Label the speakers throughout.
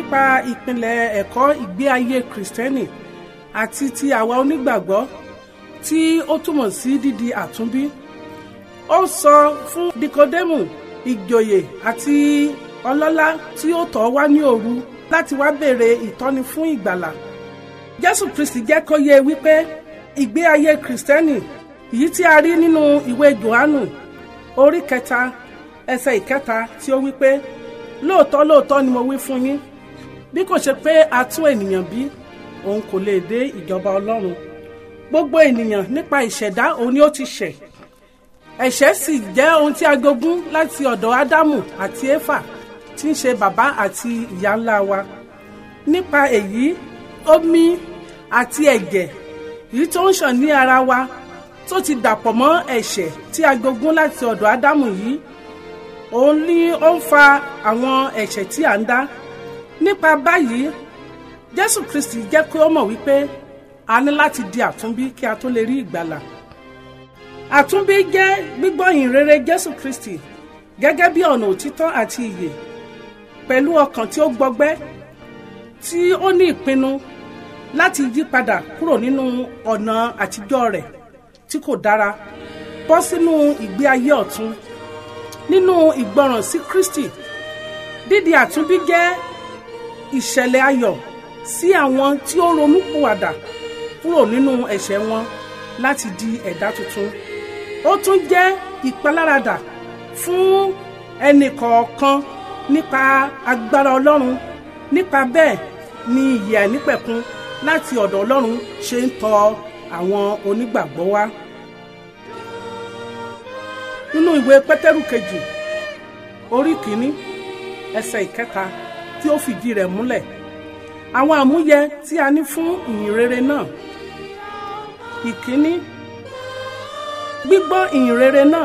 Speaker 1: nípa ìpìlẹ̀ ẹ̀kọ́ ìgbé ayé kìrìsìtẹ́nì àti ti àwa onígbàgbọ́ tí ó túmọ̀ sí dídi àtúnbí ó sọ fún nikodemu ìjòyè àti ọlọ́lá tí ó tọ̀ wá ní òru láti wá béèrè ìtọ́ni fún ìgbàlà jésù kristi jẹ́ kó yé wípé ìgbé ayé kìrìsìtẹ́nì èyí tí a rí nínú ìwé johannu orí kẹta ẹsẹ̀ ìkẹta tí ó wípé lóòótọ́ lóòótọ́ ni mo wí fún yín bí kò ṣe pé a tún ènìyàn bí òun kò lè dé ìjọba ọlọ́run gbogbo ènìyàn nípa ìṣẹ̀dá òun ni ó ti ṣẹ̀ ẹ̀ṣẹ̀ sì jẹ́ ohun tí a jogún láti ọ̀dọ̀ ádámù àti éfà tí ń ṣe bàbá àti ìyá ńlá wa nípa èyí omi àti ẹ̀jẹ̀ èyí tó ń ṣàn ní ara wa tó ti dàpọ̀ mọ́ ẹ̀ṣẹ̀ tí a jogún láti ọ̀dọ̀ ádámù yìí òun ni ó ń fa àwọn ẹ̀ṣẹ̀ tí à ń dá nípa báyìí jésù kristi jẹ́ kí ó mọ̀ wípé a ní láti di àtúnbí kí a tó lè rí ìgbàlà àtúnbí jẹ́ gbígbọ́ ìhìnrere jésù kristi gẹ́gẹ́ bí ọ̀nà òtítọ́ àti ìyè pẹ̀lú ọkàn tí ó gbọgbẹ́ tí ó ní ìpinnu láti yí padà kúrò nínú ọ̀nà àtijọ́ rẹ̀ tí kò dára bọ́ sínú ìgbé ayé ọ̀tun nínú ìgbọràn sí kristi dídi àtúnbí jẹ́ ìṣẹ̀lẹ̀ ayọ̀ sí àwọn tí ó ronúpìwàdà kúrò nínú ẹ̀ṣẹ̀ wọn láti di ẹ̀dá tuntun ó tún jẹ́ ìpaláradà fún ẹnì kọ̀ọ̀kan nípa agbára ọlọ́run nípa bẹ́ẹ̀ ni ìyè àìnípẹ̀kun láti ọ̀dọ̀ ọlọ́run ṣe ń tọ àwọn onígbàgbọ́ wá. nínú ìwé pétérù kejì orí kìíní ẹsẹ̀ ìkẹta tí ó fìdí rẹ̀ múlẹ̀ àwọn àmúyẹ tí a ní fún ìyìn rere náà ìkíní gbígbọ́ ìyìn rere náà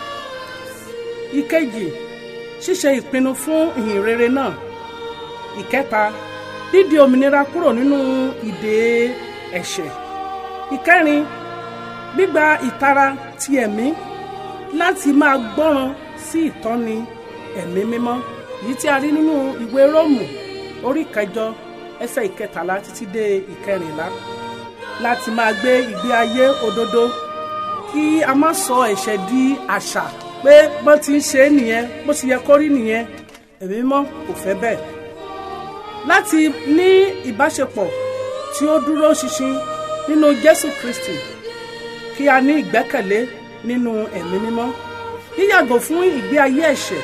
Speaker 1: ìkejì ṣíṣe ìpinnu fún ìyìn rere náà ìkẹta dídi òmìnira kúrò nínú ìdè ẹ̀ṣẹ̀ ìkẹrin gbígba ìtara ti ẹ̀mí láti máa gbọ́ràn sí ìtọ́ni ẹ̀mí mímọ́ èyí tí a rí nínú ìwé róòmù orí kẹjọ ẹsẹ̀ ìkẹtàlá títí dé ìkẹrìnlá láti máa gbé ìgbé ayé òdodo kí a má sọ ẹ̀ṣẹ̀ di àṣà pé bọ́n ti ń ṣe é nìyẹn bó ti yẹ kó rí nìyẹn ẹ̀mí mímọ́ kò fẹ́ bẹ́ẹ̀ láti ní ìbáṣepọ̀ tí ó dúró ṣinṣin nínú Jésù Kristi kí a ní ìgbẹ́kẹ̀lé nínú ẹ̀mí mímọ́ yíyàgò fún ìgbé ayé ẹ̀ṣẹ̀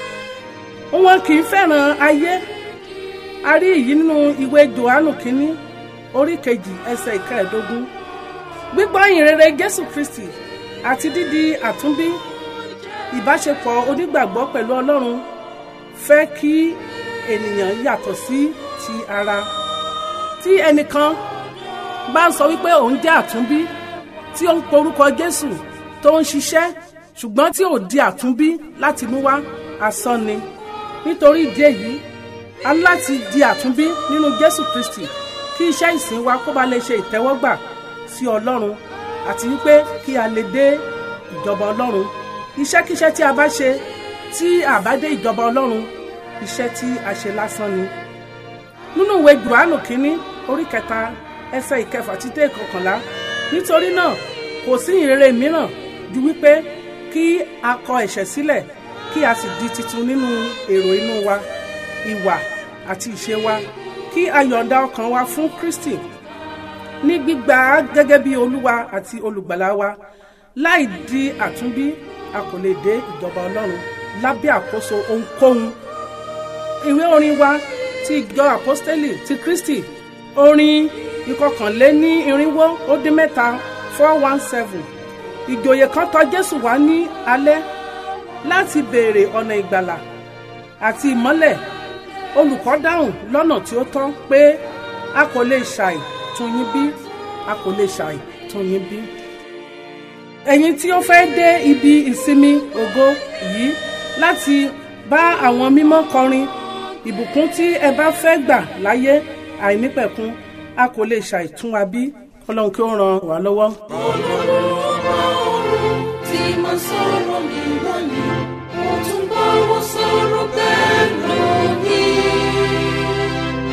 Speaker 1: wọn kì í fẹ́ràn ayé a rí èyí nínú ìwé Jòhánù kínní orí kejì ẹsẹ̀ ìkẹẹ̀ẹ́dógún gbígbọ́ ìrere Jésù Kristi àti dídi àtúnbí ìbáṣepọ̀ onígbàgbọ́ pẹ̀lú Ọlọ́run fẹ́ kí ènìyàn yàtọ̀ sí ti ara tí ẹnìkan bá ń sọ wípé òun jẹ́ àtúnbí tí ó ń porúkọ Jésù tó ń ṣiṣẹ́ ṣùgbọ́n tí ò di àtúnbí láti mú wá asán ni nítorí ìdí èyí a ní láti di àtúnbí nínú Jésù Kristi kí iṣẹ́ ìsìn wa kó ba lè ṣe ìtẹ́wọ́gbà sí Ọlọ́run àti wípé kí a lè dé ìjọba Ọlọ́run iṣẹ́kíṣẹ́ tí a bá ṣe tí a bá dé ìjọba Ọlọ́run iṣẹ́ tí a ṣe lásán ni. nínú ìwé Jòhánù kínní orí kẹta ẹsẹ̀ ìkẹfà títí ìkọkànlá nítorí náà kò sí ìrere mìíràn ju wípé kí a kọ ẹ̀ṣẹ̀ sílẹ̀ kí a sì di titun nínú èrò inú wa ìwà àti ìṣe wa kí a yọ̀ǹda ọkàn wa fún Kristi ní gbígbà á gẹ́gẹ́ bí Olúwa àti olùgbàlà wa láì di àtúnbí a kò lè dé ìjọba Ọlọ́run lábẹ́ àkóso ohunkóhun ìwé orin wa ti ìjọ àpọ́stélì ti Kristi orin ìkọkànléní irinwó ó dín mẹ́ta four one seven ìjòyè kan tọ̀ Jésù wá ní alẹ́ láti béèrè ọ̀nà ìgbàlà àti ìmọ́lẹ̀ olùkọ́ dáhùn lọ́nà tí ó tọ́ pé a kò lè ṣàì tún yín bí a kò lè ṣàì tún yín bí. ẹ̀yin tí ó fẹ́ dé ibi ìsinmi ògo yìí láti bá àwọn mímọ́ kọrin ìbùkún tí ẹ bá fẹ́ gbà láyé àìnípẹ̀kun a kò lè ṣàì tún wa bí ọlọ́run kí ó ràn wá lọ́wọ́.
Speaker 2: tí mo sọ̀rọ̀ mi lónìí mo tún bá wọn sọ̀rọ̀ bẹ́ẹ̀ lónìí.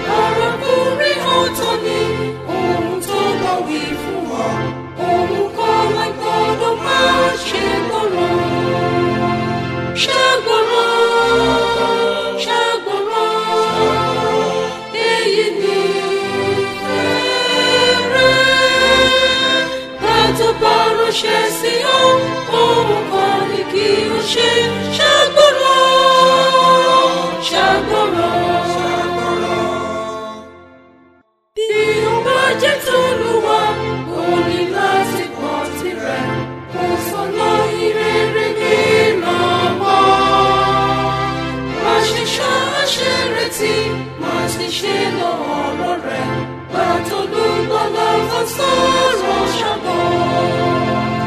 Speaker 2: sọ̀rọ̀ ṣàgbọ́n.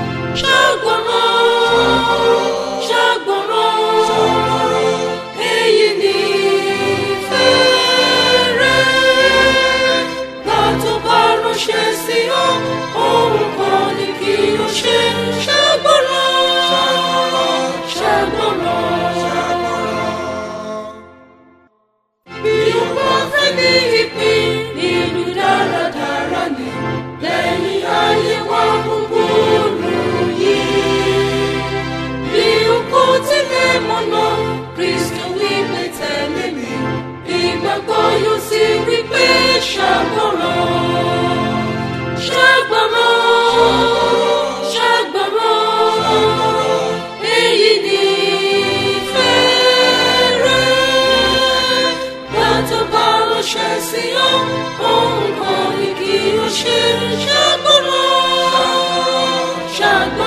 Speaker 2: Ṣàgbọ́ràn, ṣàgbọ́ràn, èyí ni fẹ́rẹ̀. Gbà tó bá ránṣẹ́ sí ọ, ohun kan ni kí o ṣe. Ṣàgbọ́ràn, ṣàgbọ́ràn. Bí o bá fẹ́ ní ìpín nínú dáradára ni lẹ́yìn ayé wa búburú yìí. Bí o kò tilẹ̀ mọ̀nà, Kristo wípé tẹ̀lé mi. Ìgbàgbọ́ yóò sì wípé ṣàgbọ́ràn. Ṣàgbọ́ràn, ṣàgbọ́ràn, èyí ni fẹ́rẹ̀. Gbàtọ́ bá ránṣẹ́ sí ọ, ohun kan ni kí o ṣe. Ṣàgbọ́ràn, ṣàgbọ́ràn.